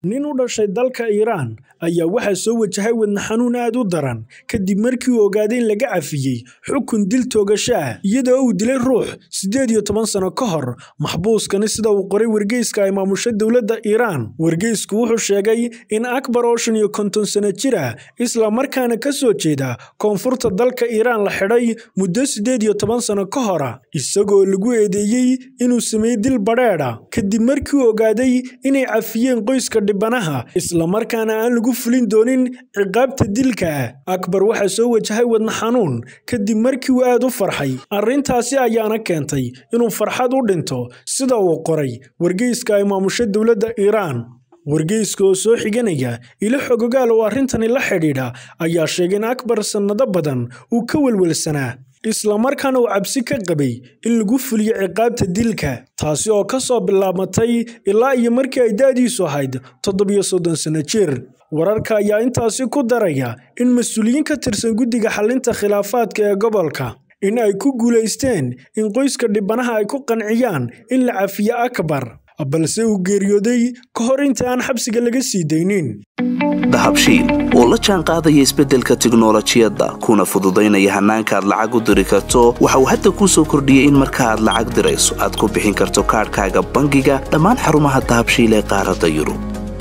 nin u dhashay dalka iiraan ayaa waxaa soo wajahay wadna xanuun aad u daran kadib markii uu ogaaday in laga cafiyey xukun dil toogasho ah iyadoo uu dilay ruux siddeed iyo toban sano ka hor maxbuuskani sida uu qoray wargeyska ay maamusha dowladda iiraan wargeysku wuxuu sheegay in akbar oo shan iyo konton sano jir ah isla markaana ka soo jeeda koonfurta dalka iiraan la xidhay muddo siddeed iyo toban sano ka hora isagoo lagu eedeeyey inuu sameeyey dil badheedha kadib markii uu ogaaday inay cafiyeen qoyska dhibanaha islamarkaana aan lagu fulin doonin ciqaabta dilka ah akbar waxaa soo wajahay wadna xanuun kadib markii uu aad u farxay arrintaasi ayaana keentay inuu farxad u dhinto sida uu qoray wargeyska ay maamusha dowladda iiraan wargeyska oo soo xiganaya ilo xogogaal oo arrintani la xidhiidha ayaa sheegay in akbar sannado badan uu ka welwelsanaa islamarkaana uu cabsi ka qabay in lagu fuliyo ciqaabta dilka taasi oo ka soo bilaabmatay ilaa iyo markii ay da'diisu ahayd toddobiyo soddon sano jir wararka ayaa intaasi ku daraya in mas-uuliyiin ka tirsan guddiga xalinta khilaafaadka ee gobolka in ay ku guulaysteen in qoyska dhibanaha ay ku qanciyaan in la cafiyo akbar balse uu geeriyooday ka hor inta aan xabsiga laga sii daynin dahabshiil oo la jaan qaadaya isbeddelka tiknolojiyadda kuna fududaynaya hannaanka aad lacag u diri karto waxa uu hadda kuu soo kordhiyey in marka aad lacag dirayso aad ku bixin karto kaadhkaaga bangiga dhammaan xarumaha dahabshiil ee qaaradda yurub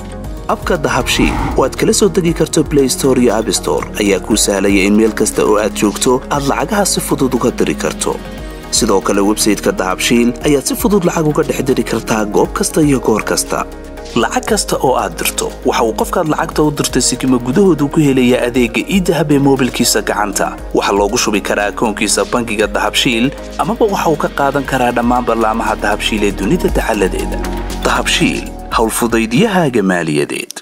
abka dahabshiil oo aad kala soo degi karto blay store iyo abstore ayaa kuu sahlaya in meel kasta oo aad joogto aad lacagaha si fudud uga diri karto sidoo kale websayteka dahabshiil ayaad si fudud lacag uga dhex diri kartaa goob kasta iyo goor kasta lacag kasta oo aad dirto waxa uu qofkaad lacagta u dirtay sikima gudahoodu ku helayaa adeegga iidahab ee moobilkiisa gacanta waxaa loogu shubi karaa akoonkiisa bangiga dahabshiil amaba waxa uu ka qaadan karaa dhammaan ballaamaha dahabshiil ee dunida dacaladeeda dahabshiil howlfudaydiyahaaga maaliyadeed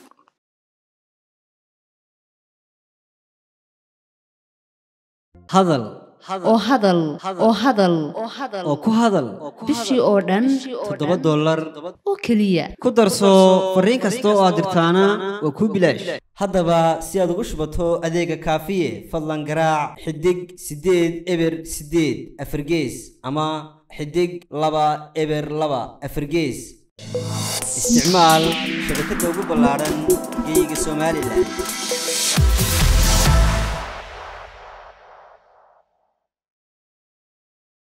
hadal oo hadal oo hadal oo ku hadal bishii oo dhan toddoba dollar oo keliya ku darso fariin kasta oo aad dirtaana waa kuu bilaash haddaba si aad ugu shubato adeega kaafiye fadlan garaac xidig siddeed eber siddeed afargees ama xidig laba eber laba afargees isticmaal shabakadda ugu ballaadhan geeyiga somalilan